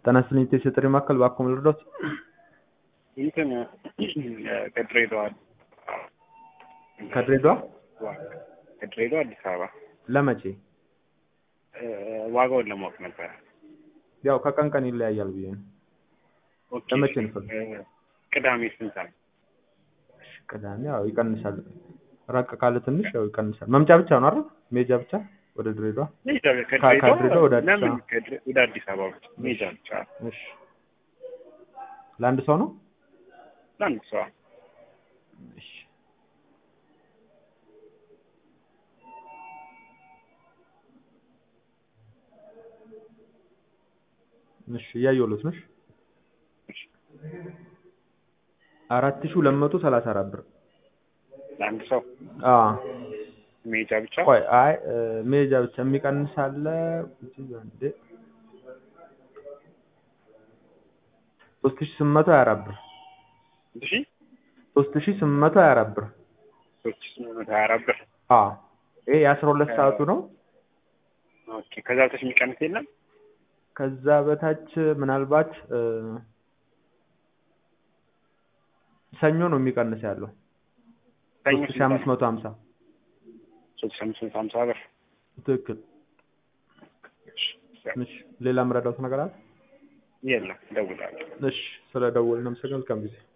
ጤና ይስጥልኝ የኢትዮ ጥሪ ማዕከል እባክዎ ምን ልርዳዎት? እንትን ከድሬዳዋ ከድሬዳዋ ከድሬዳዋ አዲስ አበባ ለመቼ? ዋጋውን ለማወቅ ነበረ። ያው ከቀን ቀን ይለያያል ብዬ ነው። ኦኬ። ለመቼ ነው የፈለጉት? ቅዳሜ ስንት ሰዓት? እሺ፣ ቅዳሜ ያው ይቀንሳል። ራቅ ካለ ትንሽ ያው ይቀንሳል። መምጫ ብቻ ነው አይደል? ሜጃ ብቻ ወደ ድሬዳዋ? ከድሬዳዋ ወደ አዲስ ለምን አበባ? ከድሬ- ወደ አዲስ አበባ ብቻ ሜጃ ብቻ እሺ። ለአንድ ሰው ነው? ለአንድ ሰው እሺ። እሺ እያየሁለት ነው። እሺ። አራት ሺህ ሁለት መቶ ሰላሳ አራት ብር። ለአንድ ሰው አዎ ሜጃ ብቻ ቆይ አይ እ፣ ሜጃ ብቻ የሚቀንስ አለ። እንዴ ሶስት ሺህ ስምንት መቶ ሀያ አራት ብር እሺ ሶስት ሺህ ስምንት መቶ ሀያ አራት ብር። ሶስት ሺህ ስምንት መቶ ሀያ አራት ብር አዎ ይሄ የአስራ ሁለት ሰዓቱ ነው። ኦኬ። ከዛ በታች የሚቀንስ የለም? ከዛ በታች ምናልባት እ፣ ሰኞ ነው የሚቀንስ ያለው ሰኞ ሶስት ሺህ አምስት መቶ ሀምሳ ሶስት ሺህ አምስት መቶ ሀምሳ ብር ትክክል። እሺ ሌላ የምረዳውት ነገር አለ? የለም። እደውላለሁ። እሺ ስለ ደወልን አመሰግናለሁ። መልካም ጊዜ